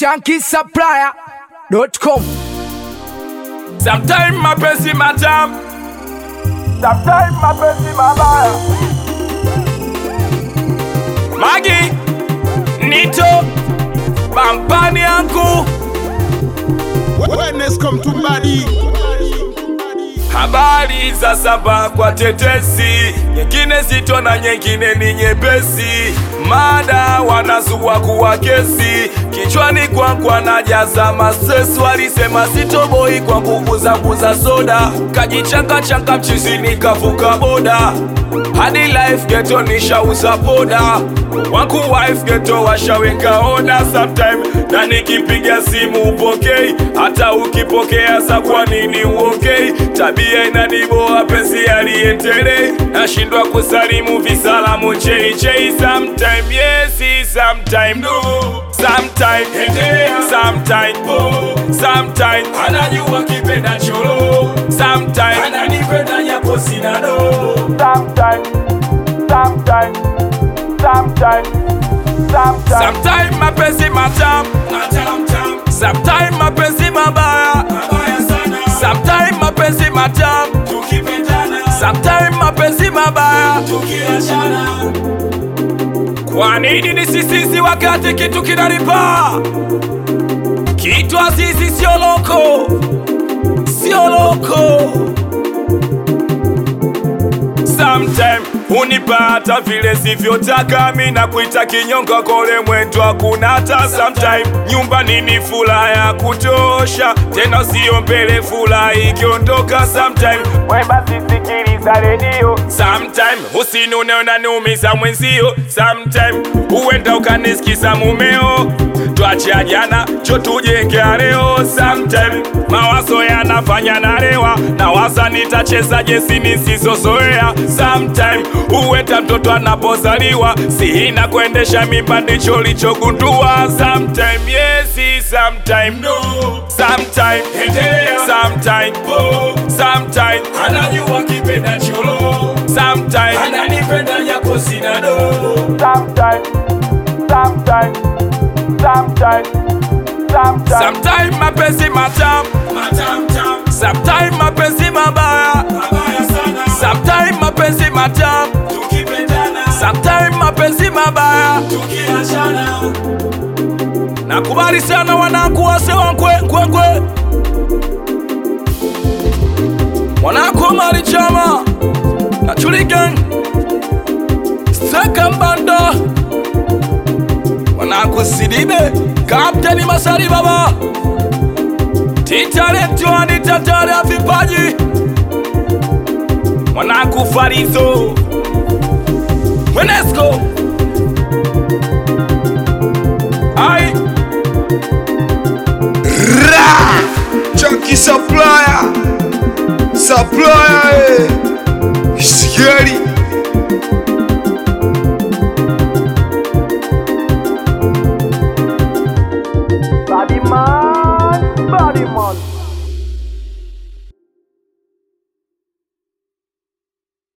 shankisupplier.com. Sometime mapenzi matamu, sometime mapenzi mabaya. Magi Nito Bampani yangu Wellness come to body. Habari za saba kwa tetesi, nyingine zito na nyingine ni nyepesi. Mada wanazua kuwa kesi, kichwani kwangu anajaza masesi. Walisema sitoboi kwa nguvu zangu za soda, kajichanga changa mchizini kavuka boda hadi life geto nishauza poda wangu wife geto washaweka oda sometime na nikipiga simu upokei hata ukipokea sa kwa nini uokei tabia inaniboa penzi aliendelei nashindwa kusalimu visalamu chei chei sometime yes sometime no sometime endelea sometime oh sometime anajua kipenda cholo sometime ananipenda japo sina do sometime sometime sometime sometime sometime mapenzi matamu sometime mapenzi mabaya sometime mapenzi matamu sometime mapenzi mabaya kwa nini ni sisisi wakati kitu kinalipa kitu azizi sio loko sio loko sometime unipata vile sivyotaka mi na kuita kinyonga kole mwetwa kunata sometime nyumbani ni fula ya kutosha tena sio mbele fula ikiondoka sometime weba sisikiliza redio sometime usinune unaniumiza mwenzio sometime huenda ukanisikiza mumeo twacha jana cho tujengea leo sometime mawazo yanafanya nalewa na wasa nitacheza jesi nisizozoea sometime huenda mtoto anapozaliwa sihina kuendesha mimba ndicho lichogundua sometime yes sometime no sometime endelea sometime oh sometime anajua kipenda cholo sometime ananipenda yako sina do sometime sometime sometime sometime sometime mapenzi matamu sometime mapenzi mabaya sometime mapenzi matamu sometime mapenzi mabaya nakubali sana wanangu wase wankwenkwenkwe mwanangu mali chama na chuligen steka mbanda mwanangu sidibe kapteni masari baba titalentiwani tatare ya vipaji mwanangu farizo mwenesco ai Ra! Chunky supplier. Supplier. eh. Scary.